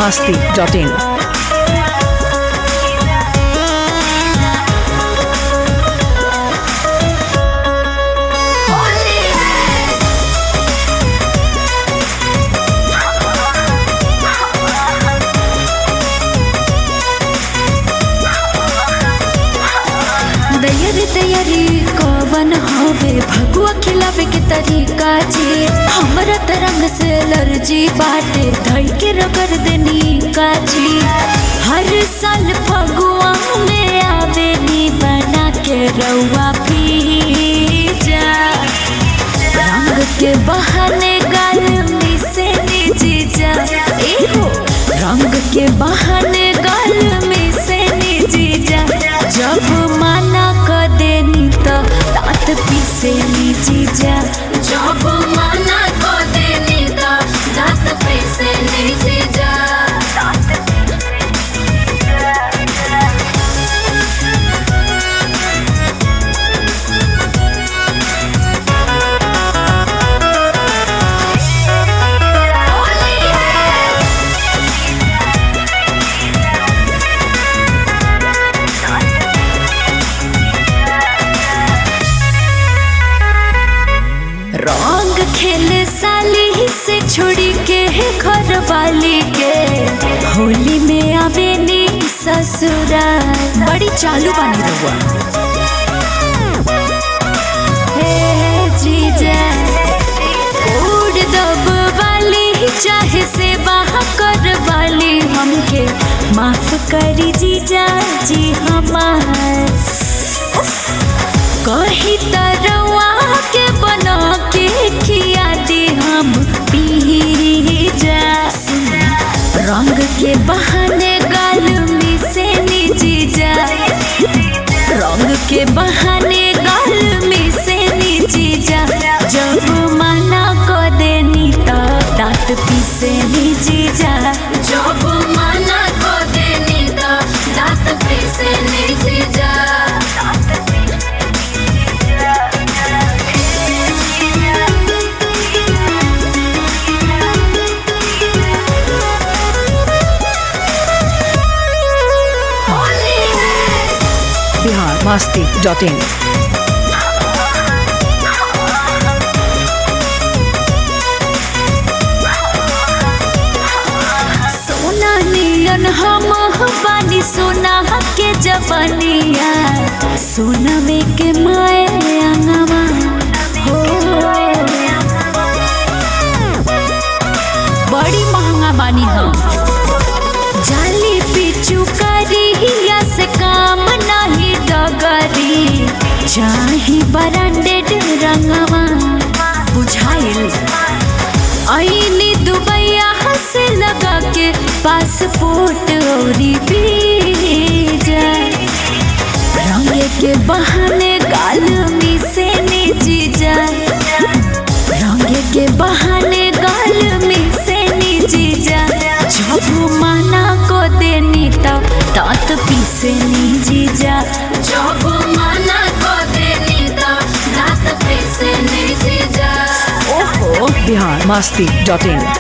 masti.in. तैयारी तैयारी कवन हवे भगुआ खिलावे के तरीका जी हमरा तरंग से एलर्जी बाटे धई के रगड़ देनी काजी हर साल फगुआ में आवे नी बना के रउआ पीजा रंग के बहाने गाल में से जीजा एहो रंग के बहाने गाल में से जीजा जब माना क देनी तो तात पीसे नी जीजा जब माना क देनी तो तात पीसे नी जीजा रंग खेले साली से छोड़ी के घर वाली के होली में आवे नी ससुराल बड़ी चालू बानी रहुआ हे जीजा कोड दब वाली चाहे से कर वाली हमके माफ करी जीजा जी हमार कही तरवा के बना के खिया दे हम पी जा रंग के बहाने गाल में से नीची जा रंग के बहाने गाल में से नीची जा जब मना को देनी तो दांत पीसे नीची जा जब मना को देनी तो दांत पीसे नीची जा Bihar masti.in. सोना नियन हम बानी सोना के जवनिया सोना में के माए अंगवा हो बड़ी महंगा बानी हम जाली पिचू करिया से काम नहीं डगरी चाही ब्रांडेड रंगवा बुझाइल आईनी दुबैया से लगा के पासपोर्ट और वीजा रंग के बहाने गाल में से जीजा रंग के बहाने गाल में से जीजा जब माना को देनी तब तात पीसे नी जीजा जब माना को देनी तब तात पीसे नी जीजा ओहो Bihar masti.in.